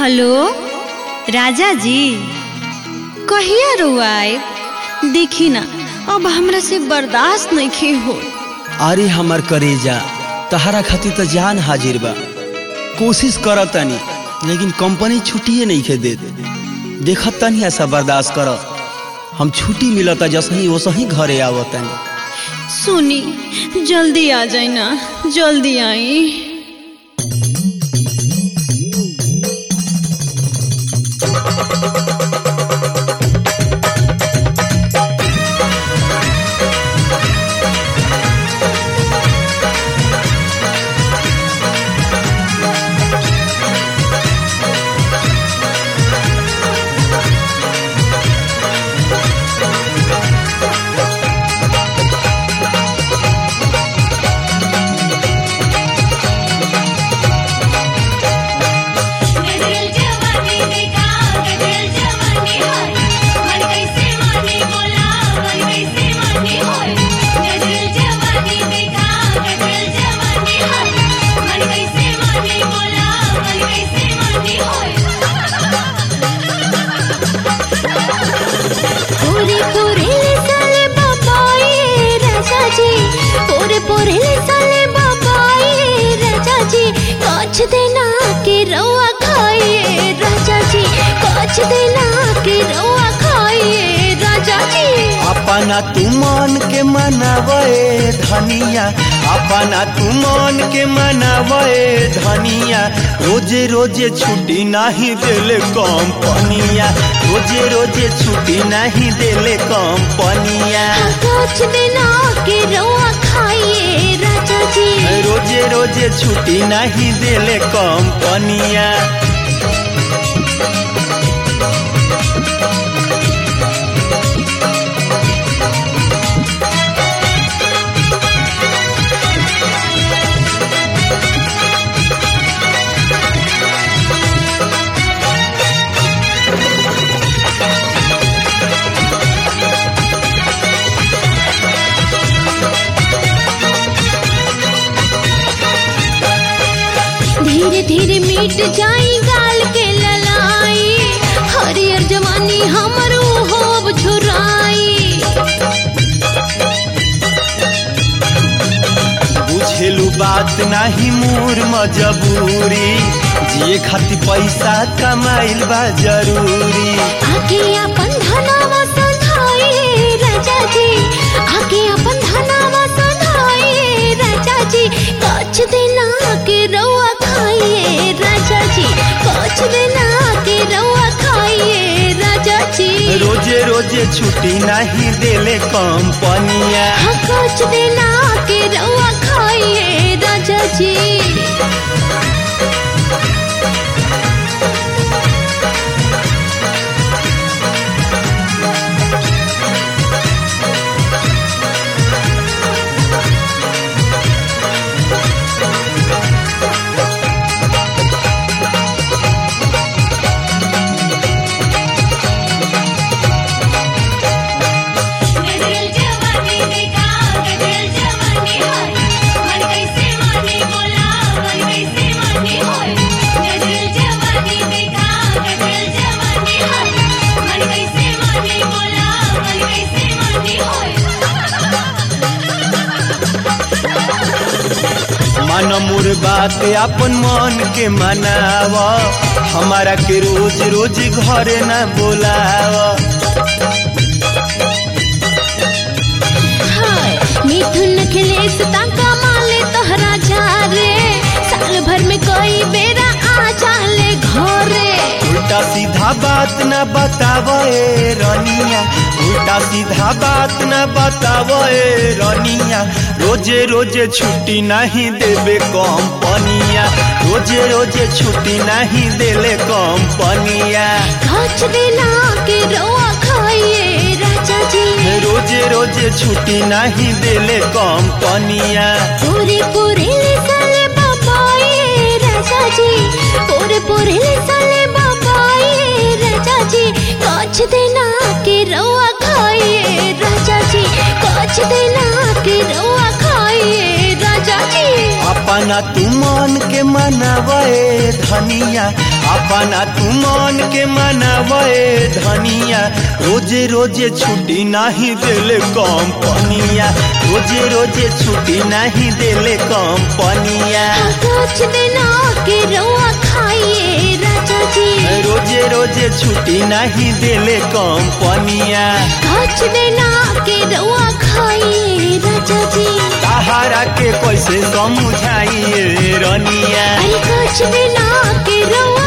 hello राजा जी कहिया रुआए देखी ना अब हमरा से बर्दाश्त नहीं हो अरे हमर करेजा तहरा खातिर तो जान हाजिर बा कोशिश करत तनी लेकिन कंपनी छुट्टिए नहीं खे दे देखत तनी ऐसा बर्दाश्त कर हम छुट्टी मिलता जसही वसही घरे आवत तनी सुनी जल्दी आ जाए ना जल्दी आई गजल जवानी देखा गजल जवानी होय मन कैसे माने बोला मन कैसे माने होय गजल जवानी देखा गजल जवानी होय मन कैसे माने बोला मन कैसे माने होय पूरे पूरे साले बाबाए राजा जी पूरे पूरे साले बाबाए राजा जी काछ देना के रवा खाइए राजा जी काछ देना के रवा खाइए राजा जी अपना तू मन के मनावे धनिया अपना तू मन के मनावे धनिया रोजे रोजे छुट्टी नहीं देले कंपनिया रोजे रोजे छुट्टी नहीं देले कंपनिया काछ देना के रवा खाइए राजा जी रोजे रोजे छुट्टी नहीं देले कंपनिया धीरे धीरे मिट जाई गाल के ललाई हरियर जवानी हमर होब झुराई बुझेलू बात नहीं मोर मजबूरी जिए खातिर पैसा कमाइल बा जरूरी आके अपन धनावा संधाई राजा जी आके अपन धनावा संधाई राजा जी कछ देना के रवा खाइए राजा जी कछ देना के रवा खाइए राजा जी रोजे रोजे छुट्टी नहीं देले कंपनिया हाँ कछ देना के रवा खाइए राजा जी गजल जवानी देखा गजल जवानी होय मन कैसे माने बोला मन कैसे माने होय गजल जवानी देखा गजल जवानी होय मन कैसे माने बोला मन कैसे माने होय मन मोर बात अपन मन के मनावा हमारा के रोज रोज घरे न बोलावा हाय मिथुन अखिलेश ताका माले तोहरा जा रे साल भर में कोई बेरा आ जाले घरे उल्टा सीधा बात न बतावे रनिया उल्टा सीधा बात न बतावे रनिया रोजे रोजे छुट्टी नहीं देवे कंपनिया रोजे रोजे छुट्टी नहीं देले कंपनिया काच देना के रोआ खाइए राजा जी रोजे रोजे छुट्टी नहीं देले कंपनिया पूरे पूरे साले बाबाए राजा जी पूरे पूरे साले बाबाए राजा जी काच देना के रोआ खाइए राजा जी काच देना के रोआ खाइए राजा जी अपन अपना तू मन के मनावे धनिया अपना तू मन के मनावे धनिया रोजे रोजे छुट्टी नहीं देले कंपनिया रोजे रोजे छुट्टी नहीं देले कंपनिया कुछ दिन के रउआ खाइए राजा जी रोजे रोजे छुट्टी नहीं देले कंपनिया कुछ दिन के रउआ खाइए राजा जी सहारा के कैसे समझाइए रनिया अरे कुछ दिन के रउआ